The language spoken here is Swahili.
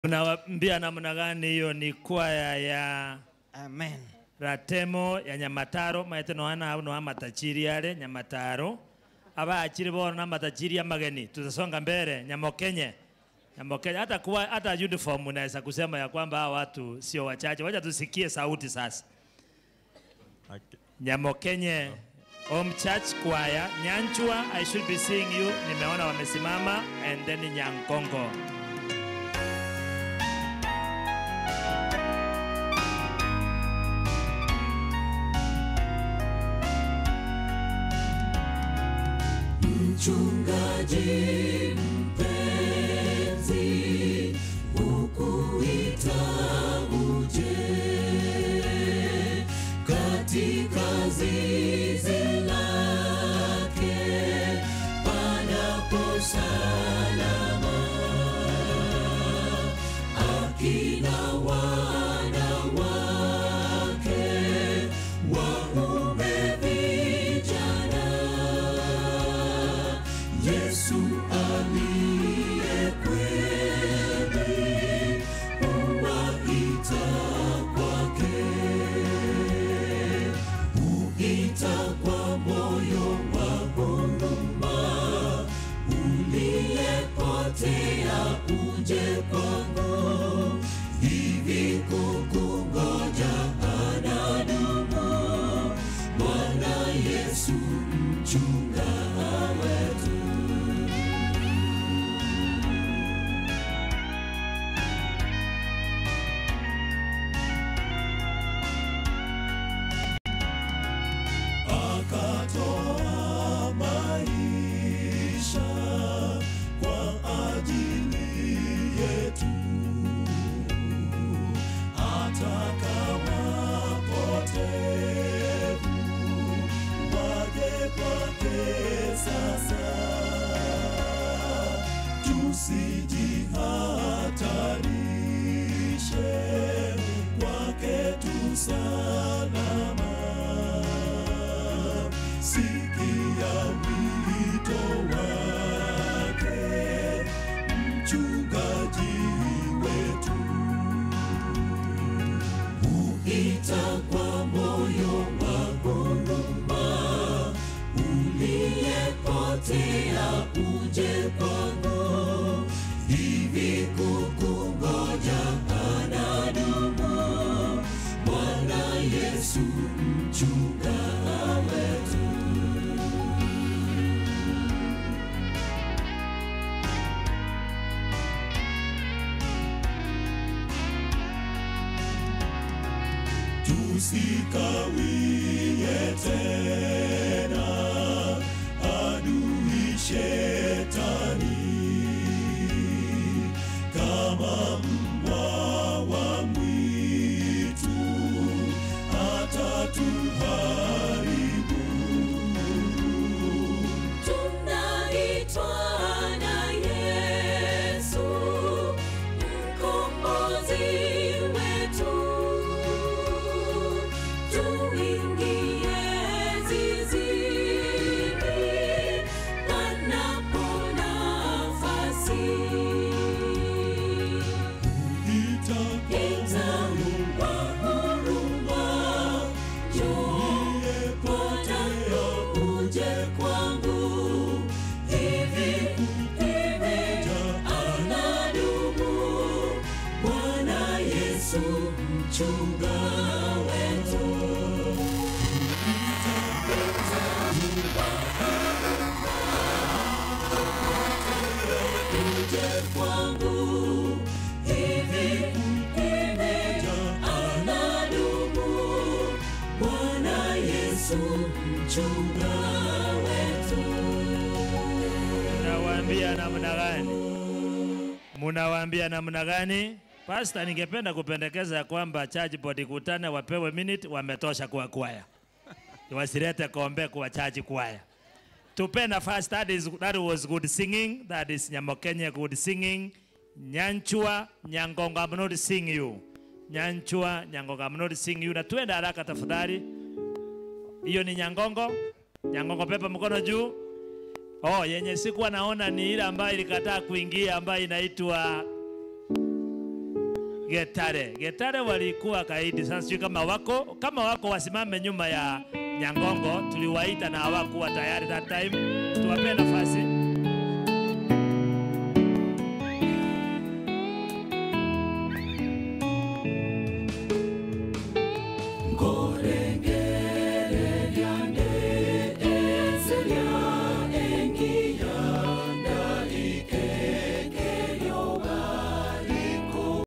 Unawaambia namna gani? Hiyo ni kwaya ya Amen. ratemo ya nyamataro maete noana no amatachiri yale nyamataro abachiri bono na matachiri ya mageni tutasonga mbele nyamokenye nyamokenye hata kuwa hata uniform unaweza kusema ya kwamba hawa watu sio wachache wacha tusikie sauti sasa Okay. nyamokenye Home Church Choir Nyanchua I should be seeing you nimeona wamesimama and then Nyankongo Mchungaji mpenzi, ukuita uje katika zizi lake panapo salama, akina wanawake waume vijana Yesu aliye kweli huwaita kwake, huita kwa moyo wa huruma, uliyepotea uje kwangu, hivi kukungoja anadumu Bwana Yesu mchunga wetu. akatoa maisha kwa ajili yetu, ataka wapotevu waje kwake sasa, tusijihatarishe kwake tusalama sikia wito wake mchungaji wetu, huita kwa moyo wa huruma, uliyepotea uje kwangu, hivi kukungoja anadumu Bwana Yesu mchunga wetu. Tusikawie tena adui shetani kama mbwa wa mwitu atatuharibu. Tunaitwa na Yesu mkombozi wetu, tuingie zizini panapo nafasi. Ita kwa huruma, njoo potea uje kwangu, hivi hivi anadumu Bwana Yesu mchunga wetu. Uje kwangu, hivi hivi anadumu Bwana Yesu mchunga wetu. Munawaambia namna gani? Munawaambia namna gani? Pastor, ningependa kupendekeza ya kwamba church board ikutane, wapewe minute, wametosha kwa kwaya, wasilete kombe kwa church kwaya. Tupe nafasi. That is that was good singing. That is Nyamokenye good singing. Nyanchua Nyangongo, I'm not sing you. Nyanchua Nyangongo, I'm not sing you. Na tuende haraka tafadhali. Hiyo ni Nyangongo. Nyangongo, pepa mkono juu. Oh, yenye sikuwa naona ni ile ambayo ilikataa kuingia ambayo inaitwa Getare. Getare walikuwa kaidi. Sasa sijui kama wako kama wako wasimame nyuma ya Nyangongo. Tuliwaita na hawakuwa tayari that time. Tuwape nafasi. Ngorenge